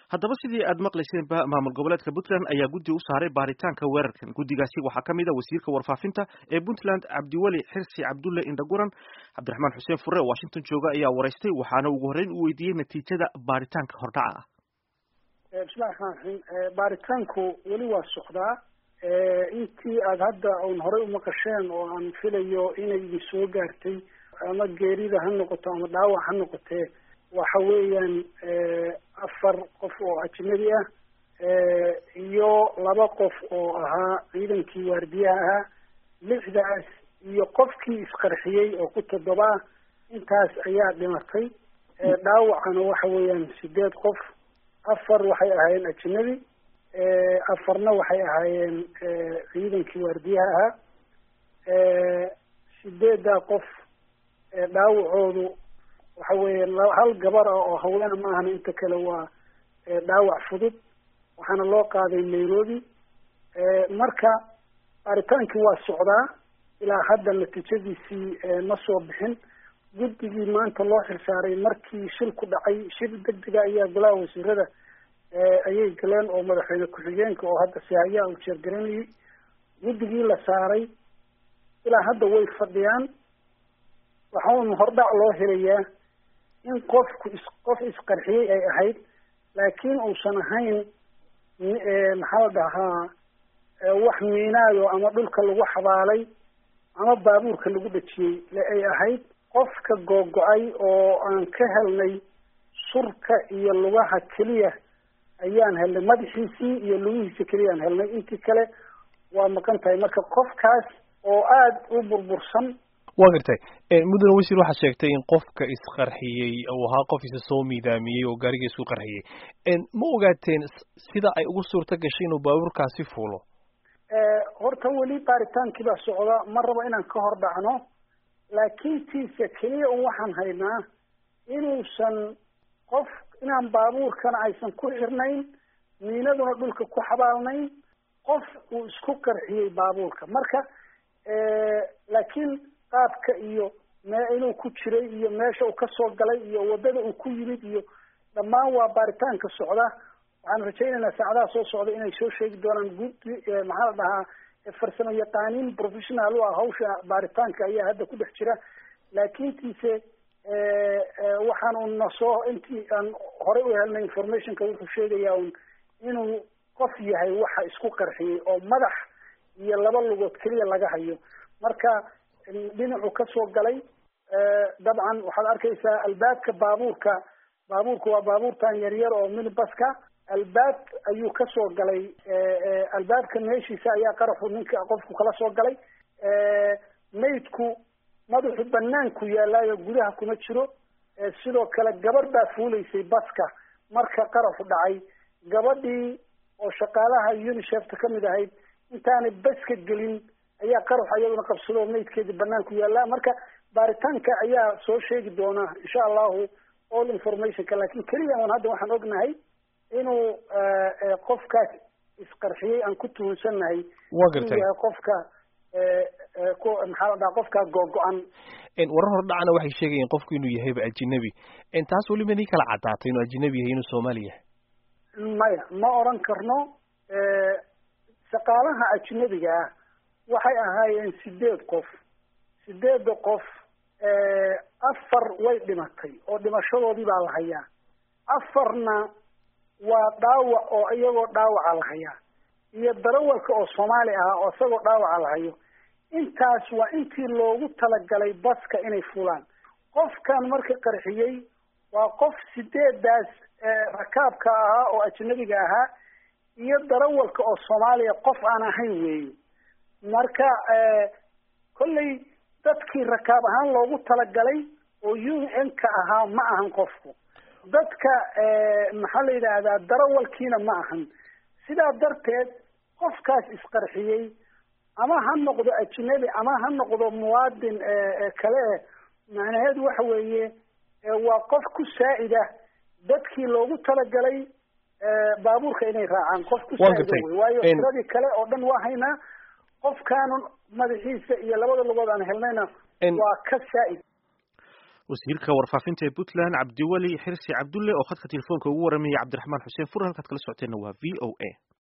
haddaba sidii aad maqlayseenba maamul goboleedka puntland ayaa guddi u saaray baaritaanka weerarkan guddigaasi waxaa ka mid a wasiirka warfaafinta ee puntland cabdiweli xirsi cabdulle indhaguran cabdiraxmaan xuseen fure oo washington jooga ayaa waraystay waxaana ugu horreyn u weydiiyey natiijada baaritaanka hordhaca ah bismillahi raxmaan raxiim baaritaanku weli waa socdaa intii aada hadda un horey umaqasheen oo aan filayo inay idin soo gaartay ama geerida ha noqoto ama dhaawac ha noqotee waxa weeyaan afar qof oo ajnabi ah iyo laba qof oo ahaa ciidankii waardiyaha ahaa lixdaas iyo qofkii isqarxiyey oo ku toddoba ah intaas ayaa dhimatay dhaawacana waxa weeyaan sideed qof afar waxay ahaayeen ajnabi afarna waxay ahaayeen ciidankii waardiyaha ahaa sideeddaa qof dhaawacoodu waxa weeye hal gabar ah oo haween ma ahna inta kale waa dhaawac fudud waxaana loo qaaday nairobi marka baaritaankii waa socdaa ilaa hadda natiijadiisii ma soo bixin guddigii maanta loo xilsaaray markii shil ku dhacay shil degdega ayaa golaha wasiirada ayay galeen oo madaxweyne ku-xigeenka oo hadda sihayaa uu jeergaranayay guddigii la saaray ilaa hadda way fadhiyaan waxaun hordhac loo helayaa in qofku is qof isqarxiyey ay ahayd laakiin uusan ahayn maxaa la dhahaa wax miinaayo ama dhulka lagu xabaalay ama baabuurka lagu dhejiyey le ay ahayd qofka googo-ay oo aan ka helnay surka iyo lugaha keliya ayaan helnay madaxiisii iyo lugihiisa keliyaan helnay intii kale waa maqan tahay marka qofkaas oo aada u burbursan waa gartay mudane wasiir waxaad sheegtay in qofka isqarxiyey uu ahaa qof isa soo miidaamiyey oo gaariga isku qarxiyey ma ogaateen sida ay ugu suurta gashay inuu baabuurkaasi fuulo horta weli baaritaankii baa socda ma rabo inaan ka hor dhacno laakiin tiisa keliya un waxaan haynaa inuusan qof inaan baabuurkana aysan ku xirnayn miinaduna dhulka ku xabaalnayn qof uu isku qarxiyey baabuurka marka laakiin qaabka iyo mee inuu ku jiray iyo meesha uu kasoo galay iyo waddada uu ku yimid iyo dhammaan waa baaritaanka socda waxaan rajaynaynaa saacadaha soo socda inay soo sheegi doonaan guddi maxaa la dhahaa farsamo yaqaaniin professional u ah hawsha baaritaanka ayaa hadda ku dhex jira laakiintiise waxaan un nasoo intii aan horey u helnay informationka wuxuu sheegayaa un inuu qof yahay waxa isku qarxiyey oo madax iyo laba lugood keliya laga hayo marka dhinacu kasoo galay dabcan waxaad arkaysaa albaabka baabuurka baabuurka waa baabuurtan yaryar oo minibaska albaab ayuu kasoo galay albaabka meeshiisa ayaa qaraxu ninka qofku kala soo galay maydku madaxu banaanku yaallaayo gudaha kuma jiro sidoo kale gabadh baa fuulaysay baska marka qaraxu dhacay gabadhii oo shaqaalaha unicefta kamid ahayd intaanay baska gelin ayaa qarax iyaduna qabsado maydkeedii banaanku yaallaa marka baaritaanka ayaa soo sheegi doona insha allahu all informationka lakin keliya un hadda waxaan ognahay inuu qofkaas isqarxiyey aan ku tuhunsannahay wa gartay yahay qofka maxaa la dhaha qofkaa googo-an warar hor dhacna waxay sheegayeen qofku inuu yahayba ajinabi taas weliba nii kala caddaatay inuu ajinabi yahay inuu soomaali yahay maya ma oran karno shaqaalaha ajnabiga ah waxay ahaayeen sideed qof sideedda qof afar way dhimatay oo dhimashadoodii baa la hayaa afarna waa dhaawac oo iyagoo dhaawaca la hayaa iyo darawalka oo soomaali ah oo isagoo dhaawaca la hayo intaas waa intii loogu talagalay baska inay fulaan qofkan marka qarxiyey waa qof sideedaas rakaabka ahaa oo ajnabiga ahaa iyo darawalka oo soomaaliya qof aan ahayn weeye marka kolley dadkii rakaab ahaan loogu talagalay oo u n ka ahaa ma ahan qofku dadka maxaa la yidhaahdaa darawalkiina ma ahan sidaa darteed qofkaas isqarxiyey ama ha noqdo ajnabi ama ha noqdo muwaadin kale macnaheedu waxa weeye waa qof ku saa'ida dadkii loogu talagalay baabuurka inay raacaan qof ku saa'ida wey waayo tiradii kale oo dhan waa haynaa qofkaanu madaxiisa iyo labada lugood aan helnayna waa ka saa'id wasiirka warfaafinta ee puntland cabdiweli xirsi cabdulle oo khadka telefoonka ugu waramayay cabdiraxmaan xuseen fur halkaad kala socoteenna waa v o a